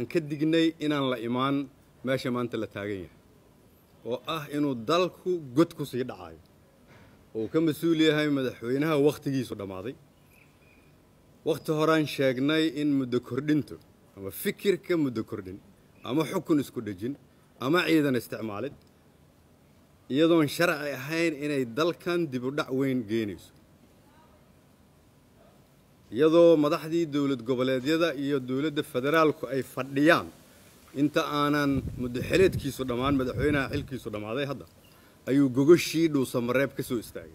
waxaan ka dignay inaan la imaan meesha maanta la taagan yahay oo ah inuu dalku god ku sii dhacayo oo uu ka mas-uul yahay madaxweynaha wakhtigiisu dhammaaday wakhti horaan sheegnay in muddo kordhintu ama fikirka muddo kordhin ama xukun isku dhejin ama ciidan isticmaalid iyadoon sharci ahayn inay dalkan dib u dhac weyn geenayso iyadoo madaxdii dowlad goboleedyada iyo dowladda federaalku ay fadhiyaan inta aanan muddo xeleedkiisu dhammaan madaxweynaha xilkiisu dhammaaday hadda ayuu gogoshii dhuusamareeb ka soo istaagay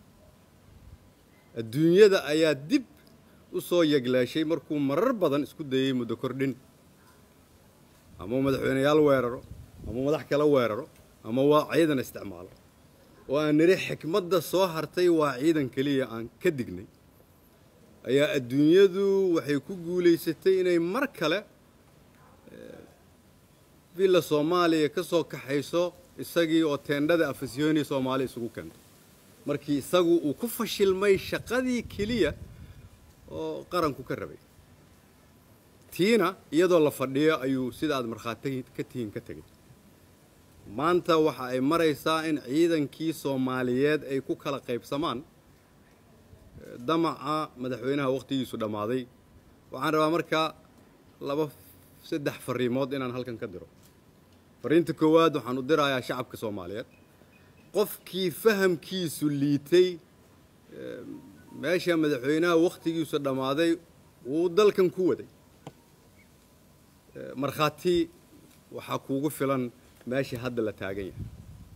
adduunyada ayaa dib u soo yegleeshay markuu marar badan isku dayey muddo kordhin ama madaxweyneyaal weeraro ama madax kale weeraro ama waa ciidan isticmaalo oo aan nidhi xikmadda soo hartay waa ciidan keliya aan ka dignay ayaa adduunyadu waxay ku guulaysatay inay mar kale villa soomaaliya ka soo kaxayso isagii oo teendhada afasyooni soomaaliya isugu keento markii isagu uu ku fashilmay shaqadii keliya oo qaranku ka rabay tiina iyadoo la fadhiyo ayuu sida aad markhaati ka tihiin ka tegay maanta waxa ay maraysaa in ciidankii soomaaliyeed ay ku kala qaybsamaan damaca madaxweynaha wakhtigiisu dhammaaday waxaan rabaa markaa laba saddex fariimood inaan halkan ka diro fariinta koowaad waxaan u dirayaa shacabka soomaaliyeed qofkii fahamkiisu liitay meesha madaxweynaha wakhtigiisu dhammaaday wuu dalkan ku waday markhaati waxaa kuugu filan meesha hadda la taagan yahay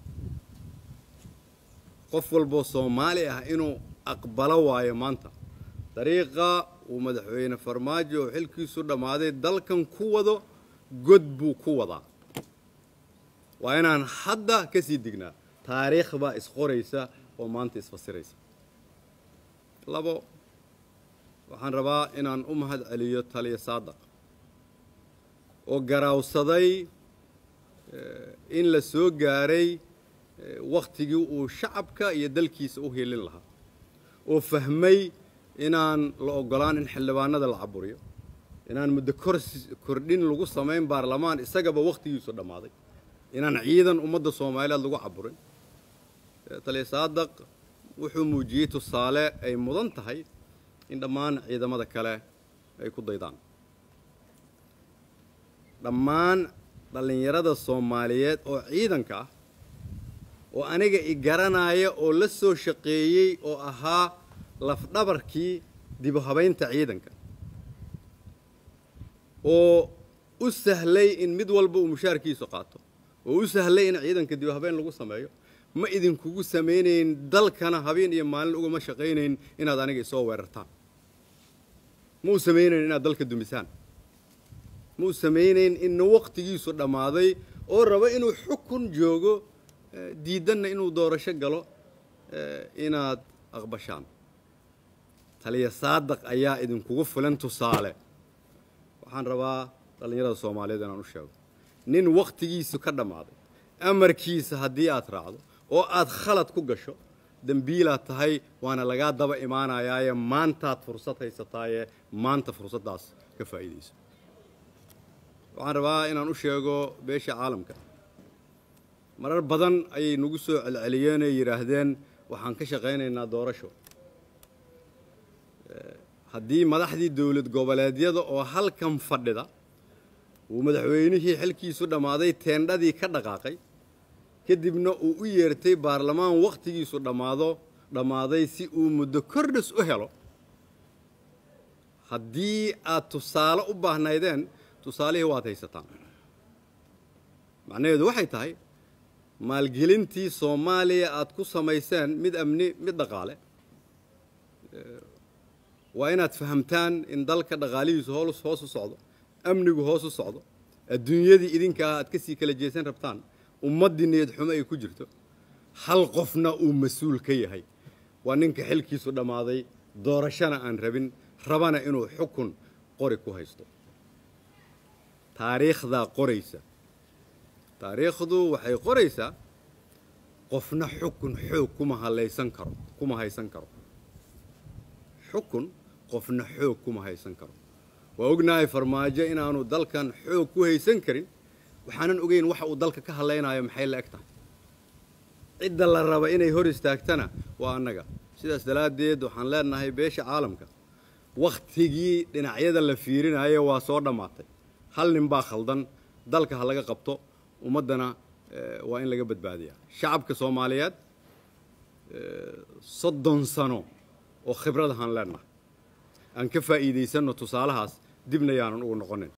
qof walboo soomaali ah inuu aqbalo waayo maanta dariiqa uu madaxweyne farmaajo oo xilkiisu dhammaaday dalkan ku wado god buu ku wadaa waa inaan hadda ka sii dignaa taariikh baa isqoraysa oo maanta isfasiraysa labo waxaan rabaa inaan u mahad celiyo taliya saadaq oo garaawsaday in la soo gaaray wakhtigii uu shacabka iyo dalkiisa u helin lahaa oo fahmay inaan la ogolaan in xildhibaanada la caburiyo inaan muddo kordhin lagu samayn baarlamaan isagaba wakhtigiisu dhammaaday inaan ciidan ummadda soomaaliyeed lagu caburin taliya saadaq wuxuu muujiyey tusaale ay mudan tahay in dhammaan ciidamada kale ay ku daydaan dhammaan dhallinyarada soomaaliyeed oo ciidanka ah oo aniga i garanaya oo la soo shaqeeyey oo ahaa lafdhabarkii dibu habaynta ciidanka oo u sahlay in mid walba uu mushaarkiisu qaato oo u sahlay in ciidanka dibu habayn lagu sameeyo ma idinkugu samaynayn dalkana habeen iyo maalin ugama shaqaynayn inaad aniga isoo weerartaan ma u samaynayn inaad dalka dumisaan ma u samaynayn inna wakhtigiisu dhammaaday oo raba inuu xukun joogo diidanna inuu doorasho galo inaad aqbashaan taliya saadaq ayaa idinkugu filan tusaale waxaan rabaa dhallinyarada soomaaliyeed inaan u sheego nin wakhtigiisu ka dhammaaday amarkiisa haddii aad raacdo oo aad khalad ku gasho dembiilaad tahay waana lagaa daba imaanayaaye maantaad fursad haysataaye maanta fursaddaas ka faa'iidayso waxaan rabaa inaan u sheego beesha caalamka marar badan ayay nagu soo celceliyeen oo yidhaahdeen waxaan ka shaqaynaynaa doorasho haddii madaxdii dowlad goboleedyada oo halkan fadhida uu madaxweynihii xilkiisu dhammaaday teendhadii ka dhaqaaqay kadibna uu u yeertay baarlamaan wakhtigiisu dhammaado dhammaaday si uu muddo kordhis u helo haddii aad tusaale u baahnaydeen tusaalihii waad haysataan macnaheedu waxay tahay maalgelintii soomaaliya aad ku samayseen mid amni mid dhaqaale waa inaad fahamtaan in dalka dhaqaalihiisu hoos hoos u socdo amnigu hoos u socdo adduunyadii idinkaa aad ka sii kala jeesan rabtaan ummaddii niyad xumo ay ku jirto hal qofna uu mas-uul ka yahay waa ninka xilkiisu dhammaaday doorashana aan rabin rabana inuu xukun qori ku haysto taariikhdaa qoraysa taariikhdu waxay qoraysaa qofna xukun xoog kuma halaysan karo kuma haysan karo xukun qofna xoog kuma haysan karo waa ognahay farmaajo inaanu dalkan xoog ku haysan karin waxaanan ogeyn waxa uu dalka ka hadlaynayo maxay la eg tahay cidda la raba inay hor istaagtana waa annaga sidaas daraaddeed waxaan leenahay beesha caalamka wakhtigii dhinacyada la fiirinayo waa soo dhammaatay hal nin baa khaldan dalka ha laga qabto ummaddana waa in laga badbaadiyaa shacabka soomaaliyeed soddon sano oo khibradahaan leenahay aan ka faa'iidaysanno tusaalahaas dibna yaanan ugu noqonin